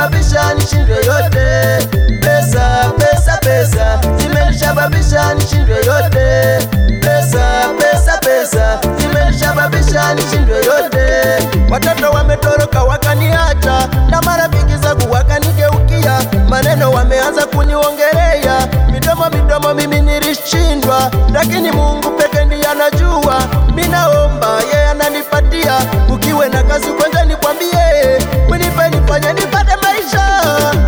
zimenisababisha nishindwe yote. Pesa, pesa, pesa zimenisababisha nishindwe yote. Pesa, pesa, pesa zimenisababisha nishindwe yote. Watoto wametoroka wakaniacha, na marafiki zangu wakanigeukia, maneno wameanza kuniongelea, midomo midomo mimi nilishindwa, lakini Mungu peke ndiye anajua. Minaomba yeye ananipatia, ukiwe na kazi kwanza nikwambie, unipe nifanye nipate maisha.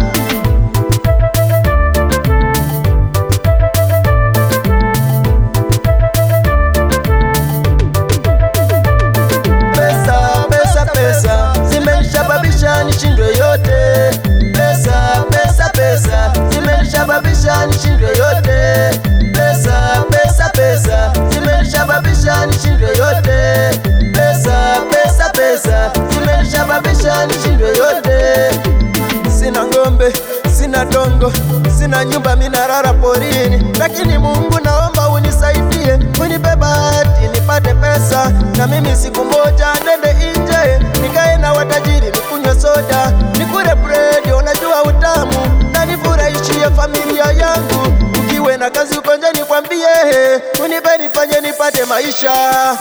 Pesa, pesa, pesa zimenisababisha nishindwe yote. Pesa, pesa, pesa zimenisababisha nishindwe yote. Pesa, pesa, pesa zimenisababisha nishindwe yote. Pesa, pesa, pesa zimenisababisha nishindwe yote. Sina ng'ombe, sina dongo, sina nyumba, minarara porini, lakini Mungu naomba unisaidie, unipe bahati nipate pesa, na mimi siku moja nende nje nikae na watajiri, nikunywe soda, nikule bread, unajua utamu, na nifurahishie familia yangu. Ukiwe na kazi uko nje nikwambie, unipe nifanye nipate maisha.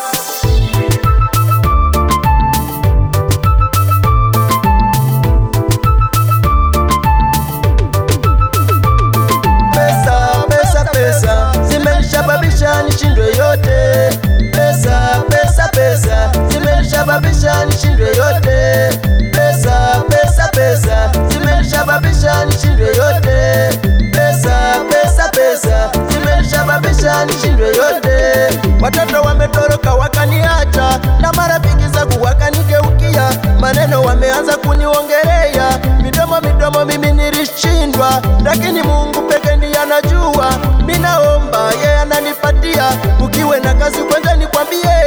Pesa, pesa, pesa zimenisababisha nishindwe yote. Pesa, pesa, pesa zimenisababisha nishindwe yote. Pesa, pesa, pesa zimenisababisha nishindwe yote. Pesa, pesa, pesa zimenisababisha nishindwe yote. Watoto wametoroka wakaniacha, na marafiki zangu wakanigeukia, maneno wameanza kuniongelea, midomo midomo mimi nilishindwa, lakini Mungu peke ndiye anajua. Minaomba yeye ananipatia, ukiwe na kazi kwanza nikwambie,